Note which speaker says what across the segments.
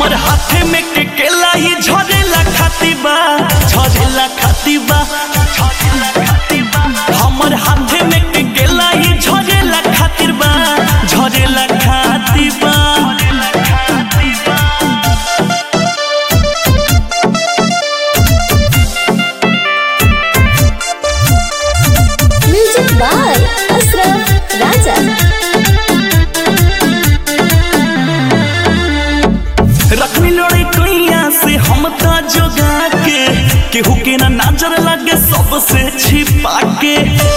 Speaker 1: हमर हाथे में के केला ही झरेला खाती बा झरेला खाती बा झरेला खाती बा हमर हाथे में के केला ही झरेला खातिर बा झरेला खाती बा झरेला खाती बा
Speaker 2: म्यूजिक बाय अशरफ राजा
Speaker 1: रखनी लड़े कैया से हम ता जोगा के केहू के ना नजर लगे सबसे छिपा के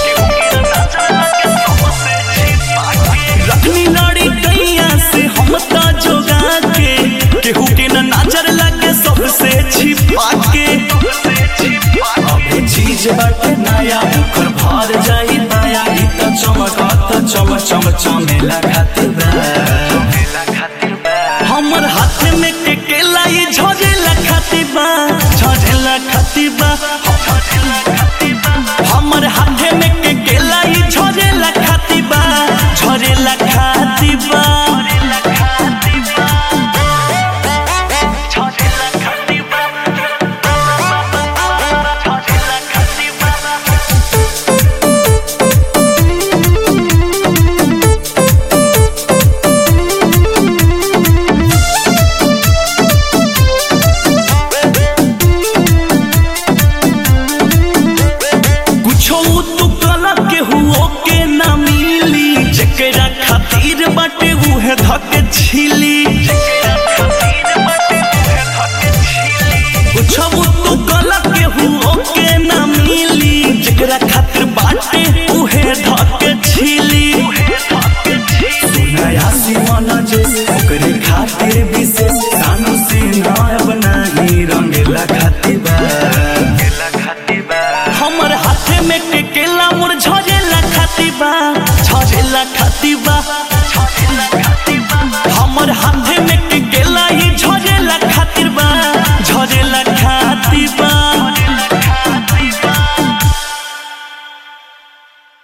Speaker 1: रखनी लड़ी कैया से हम ता जोगा के केहू के ना नजर लगे सबसे छिपा के अबे चीज बाटे नया ओकर भर जाई नया ई त चमकत चम चम चमेला खातिर बा हमर हाथ में के केला ये झरेला खाती बा झरेला खाती बा